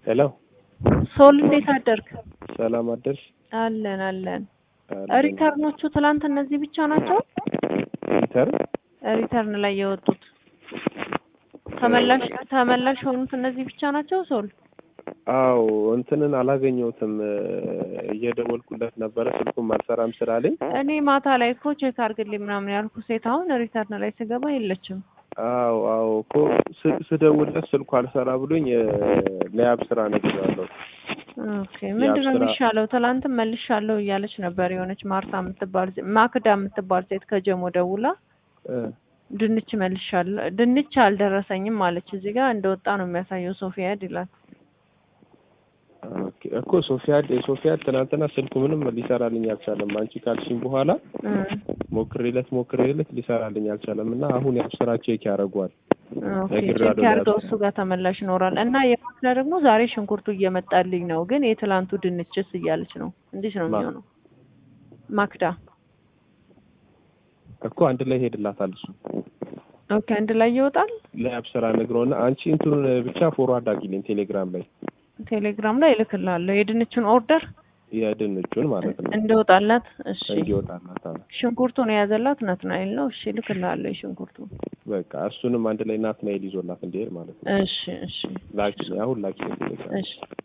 ሄሎ ሶል እንዴት አደርክ? ሰላም አደርሽ? አለን አለን። አለን። ሪተርኖቹ ትላንት እነዚህ ብቻ ናቸው? ሪተርን ሪተርን ላይ የወጡት ተመላሽ ተመላሽ የሆኑት እነዚህ ብቻ ናቸው? ሶል አዎ እንትንን አላገኘሁትም እየደወልኩለት ነበረ ስልኩም አልሰራም ስላለኝ እኔ ማታ ላይ እኮ ቼክ አድርግልኝ ምናምን ያልኩ ሴት አሁን ሪተርን ላይ ስገባ የለችም። አዎ አዎ እኮ ስ- ስደውልለት ስልኩ አልሰራ ብሎኝ ለያብ ስራ ነግሬዋለሁ ኦኬ ምንድን ነው ስራ- የሚሻለው? ትላንትም መልሻለሁ እያለች ነበር የሆነች ማርታ የምትባል ሴ- ማክዳ የምትባል ሴት ከጀሞ ደውላ እ ድንች መልሻለሁ ድንች አልደረሰኝም አለች። እዚህ ጋር እንደወጣ ነው የሚያሳየው ሶፊያድ ይላል። ኦኬ እኮ ሶፊያድ ሶፊያድ ትናንትና ስልኩ ምንም ሊሰራልኝ አልቻለም። አንቺ ካልሽኝ በኋላ እ ሞክሬለት ሞክሬለት ሊሰራልኝ አልቻለም እና አሁን ያው ስራ ቼክ ያደርገዋል። ኦኬ ነግሬዋለሁ ቼክ ያድርገው ለያብ እሱ ጋር ተመላሽ ይኖራል። እና የማክዳ ደግሞ ዛሬ ሽንኩርቱ እየመጣልኝ ነው፣ ግን የትላንቱ ድንችስ እያለች ነው። እንዴት ነው ማ- የሚሆነው? ማክዳ እኮ አንድ ላይ ሄድላታል እሱ ኦኬ አንድ ላይ ይወጣል። ለያብ ስራ ነግረውና አንቺ እንትኑን ብቻ ፎርዋርድ አድርጊልኝ ቴሌግራም ላይ ቴሌግራም ላይ እልክልሃለሁ የድንቹን ኦርደር የድንቹን ማለት ነው እንደወጣላት። እሺ እንዲወጣላት አዎ። ሽንኩርቱን የያዘላት ናትናኤል ነው። እሺ እልክልሃለሁ የሽንኩርቱ። በቃ እሱንም አንድ ላይ ናትናኤል ይዞላት እንዲሄድ ማለት ነው። እሺ እሺ ላኪ አሁን ላኪ ቴሌግራም እሺ